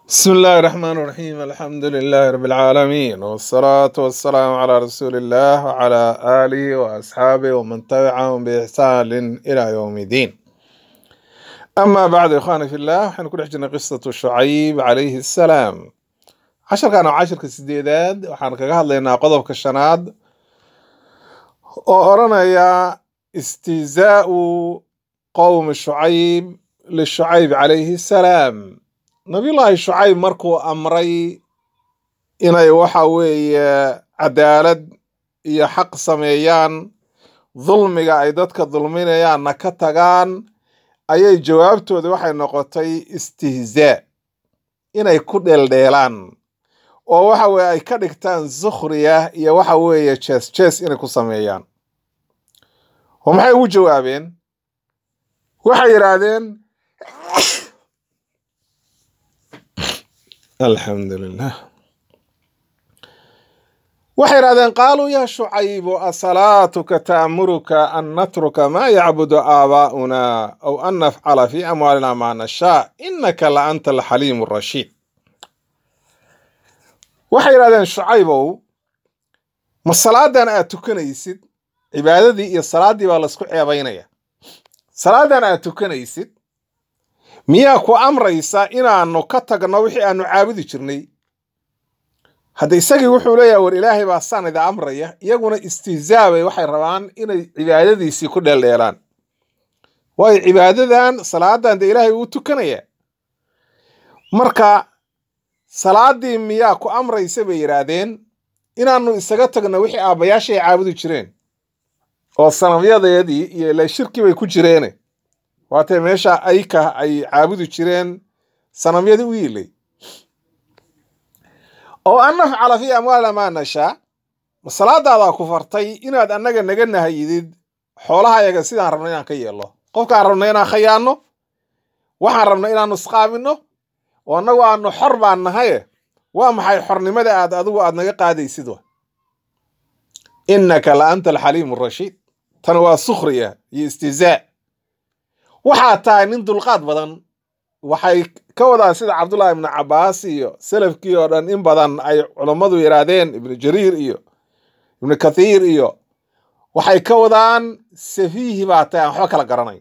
بسم الله الرحمن الرحيم الحمد لله رب العالمين والصلاة والسلام على رسول الله وعلى آله وأصحابه ومن تبعهم بإحسان إلى يوم الدين أما بعد إخواني في الله حنكون حجنا قصة شعيب عليه السلام عشر كانوا عشر كسديداد وحان كغا هدلينا قضب كشناد وأرنا يا استهزاء قوم شعيب للشعيب عليه السلام nabiyullaahi shucayb markuu amray inay waxa weeye cadaalad iyo xaq sameeyaan dulmiga ay dadka dulminayaanna ka tagaan ayay jawaabtooda waxay noqotay istihzaa inay ku dheeldheelaan oo waxa weeye ay ka dhigtaan sukhriya iyo waxa weeye jees jees inay ku sameeyaan oo maxay ugu jawaabeen waxay yidhaahdeen alxamdu lilah waxay idhahdeen qaaluu yaa shucaybu asalaatuka ta'muruka an natruka maa yacbudu aabaa'una aw an nafcala fi amwaalina maa nashaa innaka la anta alxaliimu rashiid waxay yidhahdeen shucaybow ma salaadan aad tukanaysid cibaadadii iyo salaaddii baa laysku ceebaynaya salaadan aad tukanaysid miyaa ku amraysa inaanu ka tagno wixii aanu caabudi jirnay hadda isagii wuxuu leeyahay war ilaahay baa saan ida amraya iyaguna istihzaabay waxay rabaan inay cibaadadiisii ku dheeldheelaan waayo cibaadadan salaadan dee ilaahay uu tukanaya marka salaadii miyaa ku amraysa bay yidhaahdeen inaanu isaga tagno wixii aabbayaashay caabudi jireen oo sanamyadeedii iyo ila shirki bay ku jireene waatee meesha ayka ay caabudi jireen sanamyadii u yiilay oo an nafcala fii amwaalina maa nashaa ma salaadaadaa ku fartay inaad annaga naga nahayidid xoolahayaga sidaan rabno inaan ka yeelno qofkaan rabno inaan khayaanno waxaan rabno inaanu isqaabinno oo annagu aanu xor baan nahaye waa maxay xornimada aad adigu aad naga qaadaysid wa innaka la anta alxaliimu rashiid tan waa sukhriya iyo istihzaa waxaa tahay nin dulqaad badan waxay ka wadaan sida cabdullaahi ibnu cabbaas iyo salafkii oo dhan in badan ay culammadu yidhaahdeen ibnu jariir iyo ibnu kathiir iyo waxay ka wadaan safiihi baa tahay aan waxba kala garanayn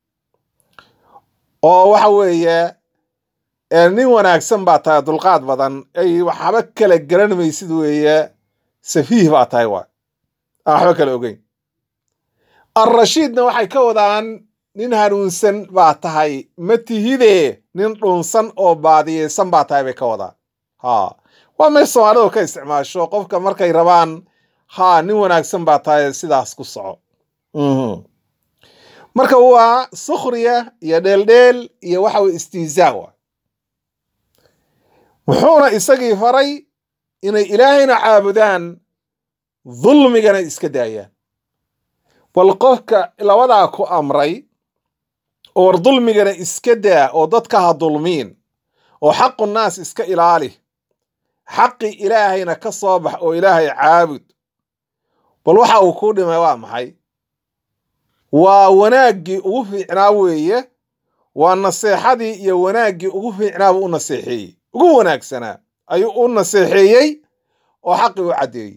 oo waxa weeye nin wanaagsan baa tahay dulqaad badan ay waxba kala garan maysid weeye safiih baa tahay waa aan waxba kala ogeyn alrashiidna waxay ka wadaan nin hanuunsan baa tahay ma tihide nin dhunsan oo baadiyeysan baa tahay bay ka wadaan ha waa meel soomaalidu ka isticmaasho qofka markay rabaan ha nin wanaagsan baa tahay sidaas ku soco marka waa sukhriya iyo dheeldheel iyo waxa weye istihzaa wa wuxuuna isagii faray inay ilaahayna caabudaan dulmigana iska daayaan bal qofka labadaa ku amray oo war dulmigana iska daa oo dadka ha dulmiin oo xaqu naas iska ilaali xaqi ilaahayna ka soo bax oo ilaahay caabud bal waxa uu kuu dhimay waa maxay waa wanaaggii ugu fiicnaa weeye waa naseexadii iyo wanaaggii ugu fiicnaabuu u naseexeeyey ugu wanaagsanaa ayuu u naseexeeyey oo xaqii u caddeeyey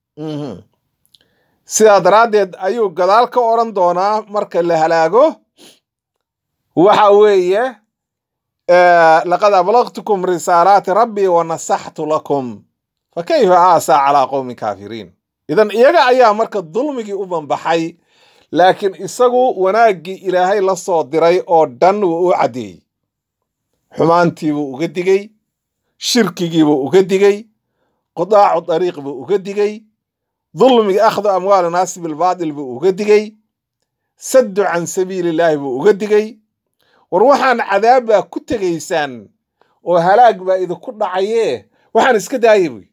sidaa daraaddeed ayuu gadaal ka odhan doonaa marka la halaago waxa weeye laqad ablaqtukum risaalaati rabbii wa nasaxtu lakum fa kayfa aasaa calaa qowmin kaafiriin idan iyaga ayaa marka dulmigii u banbaxay laakiin isagu wanaaggii ilaahay la soo diray oo dhan wuu u caddeeyey xumaantiibuu uga digey shirkigiibuu uga digey qudaacu dariiq buu uga digey dulmiga akhdu amwaali naasi bilbaatil buu uga digey saddu can sabiilillaahi buu uga digey war waxaan cadaab baa ku tegaysaan oo halaag baa idinku dhacayee waxaan iska daaya buy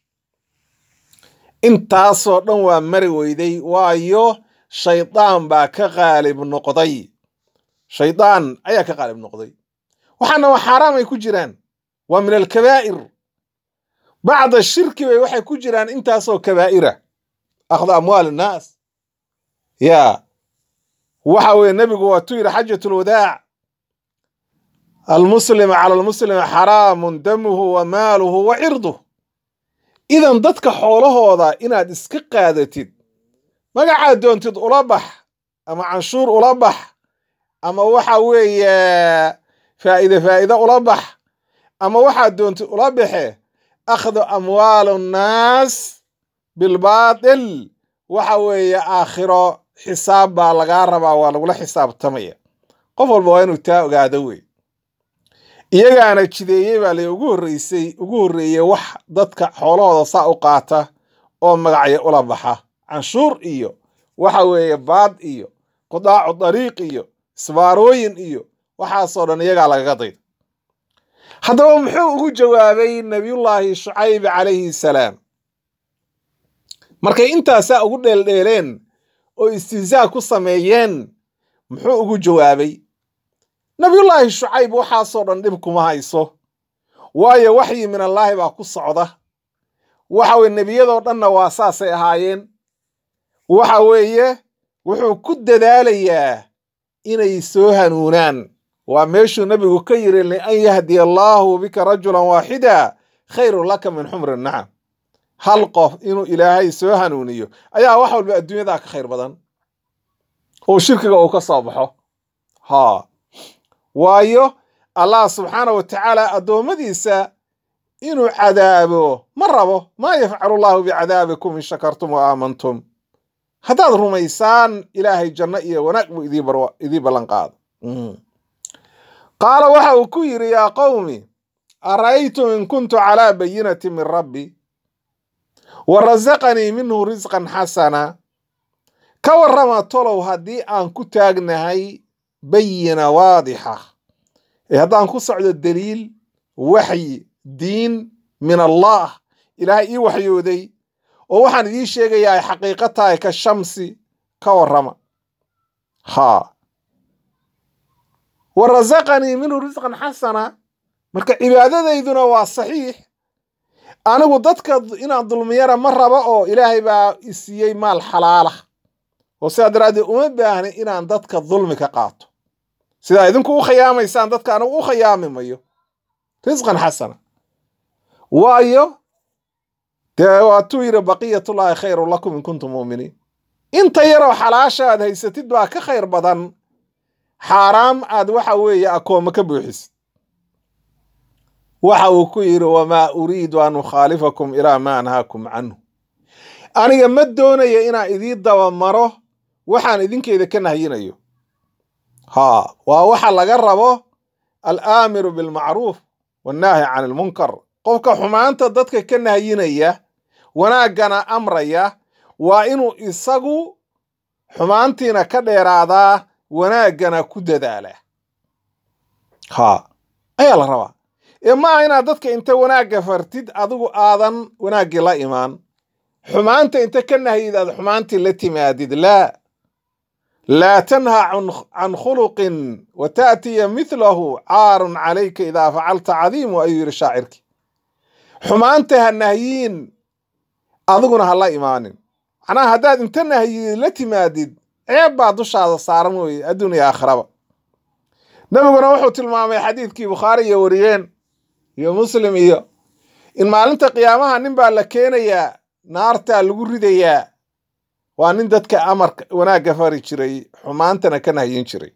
intaasoo dhan waa mari weyday waayo shaydaan baa ka qaalib noqday shaydaan ayaa ka qaalib noqday waxaana waa xaaraam ay ku jiraan waa min alkabaa'ir bacda shirki bay waxay ku jiraan intaasoo kabaa'ira akhdu amwaal innaas yaa waxa weeye nebigu waatuu yidhi xajatulwadaac almuslima cala almuslimi xaraamun damuhu wa maaluhu wa cirduh idan dadka xoolahooda inaad iska qaadatid magacaad doontid ula bax ama canshuur ula bax ama waxa weeye faa'iide faa'iide ula bax ama waxaad doontid ula baxe akhdu amwaalu nnaas bilbaatil waxa weeye aakhiro xisaab baa lagaa rabaa waa lagula xisaabtamaya qof walba waa inuu taa ogaado wey iyagaana jideeyey baa la ugu horreysay ugu horreeyey wax dadka xoolahooda saa u qaata oo magacyo ula baxa canshuur iyo waxa weeye baad iyo qudaacu dariiq iyo isbaarooyin iyo waxaasoo dhan iyagaa lagaga dayda haddaba muxuu ugu jawaabay nabiyullaahi shucayb calayhi salaam markay intaasaa ugu dheeldheeleen oo istihzaa ku sameeyeen muxuu ugu jawaabay nabiyullaahi shucayb waxaasoo dhan dhib kuma hayso waayo waxyi min allaahi baa ku socda waxa weye nebiyadoo dhanna waa saasay ahaayeen waxa weeye wuxuu ku dadaalayaa inay soo hanuunaan waa meeshuu nebigu ka yiri lian yahdiya allaahu bika rajulan waaxida khayrun laka min xumri nacam hal qof inuu ilaahay soo hanuuniyo ayaa wax walba adduunyadaa ka khayr badan oo shirkiga uu ka soo baxo ha waayo allah subxaana wa tacaala addoommadiisa inuu cadaabo ma rabo maa yafcalu llaahu bicadaabikum in shakartum wa aamantum haddaad rumaysaan ilaahay janno iyo wanaag buu idii ballan qaado qaala waxa uu ku yidhi yaa qowmi ara'aytum in kuntu calaa bayinati min rabbi wa rasaqanii minhu risqan xasana ka warrama tolow haddii aan ku taagnahay bayina waadixa ee haddaan ku socdo daliil waxyi diin min allah ilaahay ii waxyooday oo waxaan idiin sheegayaa ay xaqiiqo tahay ka shamsi ka warrama haa wa rasaqanii minhu risqan xasana marka cibaadadayduna waa saxiix anigu dadka inaan dulmiyana ma rabo oo ilaahay baa isiiyey maal xalaala oo sidaa daraaddeed uma baahni inaan dadka dulmi ka qaato sidaa idinku u khiyaamaysaan dadka anigu u khiyaami mayo risqan xasana waayo dee waatuu yidhi baqiyatullaahi khayru lakum in kuntum mu'miniin inta yaroo xalaasha aad haysatid baa ka khayr badan xaaraam aad waxa weeye akooma ka buuxisid waxa uu ku yidhi wamaa uriidu an ukhaalifakum ilaa maa anhaakum canhu aniga ma doonaya inaan idii dabamaro waxaan idinkeeda ka nahyinayo haa waa waxa laga rabo alaamiru bilmacruuf wannaahi can ilmunkar qofka xumaanta dadka ka nahyinaya wanaaggana amraya waa inuu isagu xumaantiina ka dheeraadaa wanaaggana ku dadaalaa haa ayaa la rabaa ee ma aha inaad dadka inta wanaagga fartid adigu aadan wanaaggii la imaan xumaanta inta ka nahyid aad xumaantii la timaadid laa laa tanha can khuluqin wa taatiya midlahu caarun calayka idaa facalta cadiimu ayuu yidhi shaacirkii xumaanta ha nahyiin adiguna ha la imaanin macnaha haddaad inta nahyid la timaadid ceeb baa dushaada saaran weye adduun iyo aakhiraba nebiguna wuxuu tilmaamay xadiidkii bukhaari iyo wariyeen iyo muslim iyo in maalinta qiyaamaha nin baa la keenayaa naartaa lagu ridayaa waa nin dadka amarka wanaagga fari jiray xumaantana ka nahyin jiray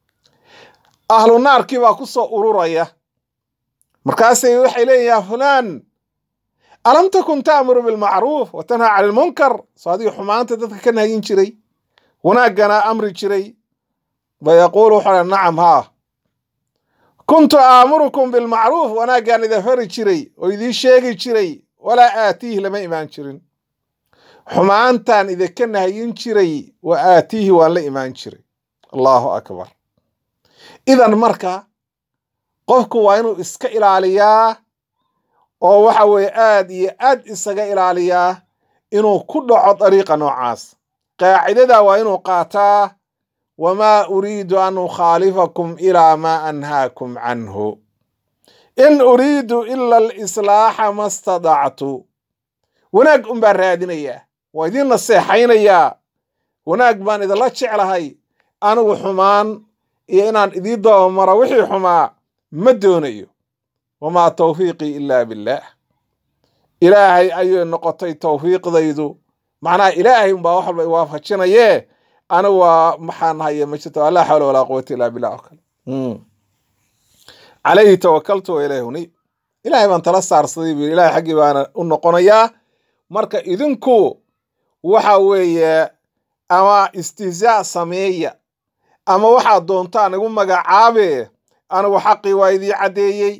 ahlu naarkii baa ku soo ururaya markaasay waxay leeyihin yaa fulaan alam takun ta'muru bilmacruuf wa tanhaa cani ilmunkar soo adiga xumaanta dadka ka nahyin jiray wanaaggana amri jiray fayaquulu wuxuu nacam haa kuntu aamurukum bilmacruuf wanaaggaan ida fari jiray oo idiin sheegi jiray walaa aatiihi lama imaan jirin xumaantaan idinka nahyin jiray wa aatiihi waan la imaan jiray allahu akbar idan marka qofku waa inuu iska ilaaliyaa oo waxa weeye aad iyo aad isaga ilaaliyaa inuu ku dhaco dariiqa noocaas qaacidada waa inuu qaataa wamaa uriidu an ukhaalifakum ilaa maa anhaakum canhu in uriidu ila alislaaxa ma stadactu wanaag un baan raadinayaa waa idiin naseexaynayaa wanaag baan idinla jeclahay anigu xumaan iyo inaan idii dabamaro wixii xumaa ma doonayo wamaa tawfiiqii ilaa billaah ilaahay ayay noqotay tawfiiqdaydu macnaha ilaahay umbaa wax walba iwaafajinayee ana waa maxaan haya ma jirto laa xawla walaa quwata illaa billah oo kale calayhi tawakaltu wa ilayhi unib ilaahay baan tala saarsaday buu ilahay xaggii baana u noqonayaa marka idinku waxa weeye ama istihzaa sameeya ama waxaad doontaan igu magacaabe anigu xaqii waa idii caddeeyey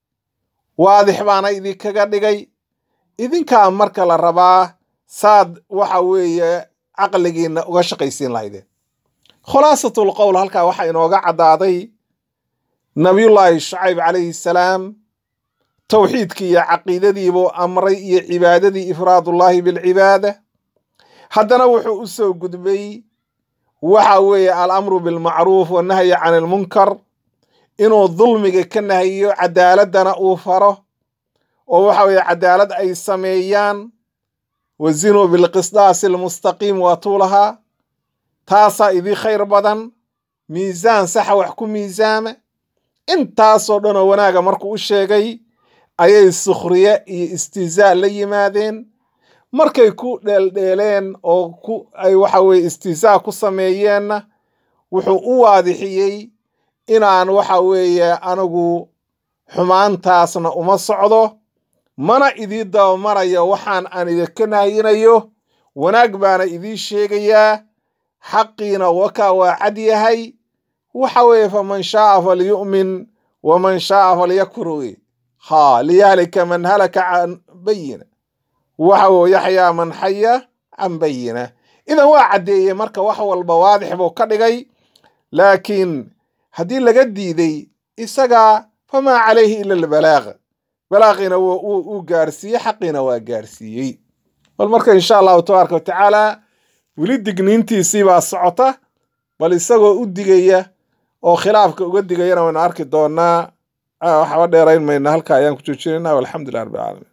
waadix baana idinkaga dhigay idinkaa marka la rabaa saad waxa weeye caqligiinna uga shaqaysiin lahaydeen khulaasatul qowl halkaa waxaa inooga caddaaday nabiyullaahi shacayb calayhi salaam towxiidkii iyo caqiidadiibuu amray iyo cibaadadii ifraadullaahi bilcibaada haddana wuxuu u soo gudbay waxa weeye alamru bilmacruuf wannahyi can ilmunkar inuu dulmiga ka nahiyo cadaaladana uu faro oo waxa weeye cadaalad ay sameeyaan wazinuu bilqisdaasi almustaqiim waatuu lahaa taasaa idii khayr badan miisaan saxa wax ku miisaama intaasoo dhanoo wanaaga markuu u sheegay ayay sukhriye iyo istihzaa la yimaadeen markay ku dheeldheeleen oo ku ay waxa weye istihzaa ku sameeyeenna wuxuu u waadixiyey inaan waxa weeye anigu xumaantaasna uma socdo mana idii dabamarayo waxaan aan idinka nahyinayo wanaag baana idii sheegayaa xaqiina wakaa waa cad yahay waxa weeye faman shaaa falyu'min waman shaaa falyakfur wey ha liyahlika man halaka can bayina waxa weye yaxyaa man xaya can bayina idan waa caddeeyey marka wax walba waadix buu ka dhigay laakiin haddii laga diiday isagaa famaa calayhi ila albalaaq balaaqiina uu gaarsiiyey xaqiina waa gaarsiiyey bal marka insha allahu tabaaraka wa tacaala weli digniintiisii baa socota bal isagoo u digaya oo khilaafka uga digayana waynu arki doonaa waxba dheerayn mayna halka ayaan ku joojinayna walxamdulilah rabbi alamiin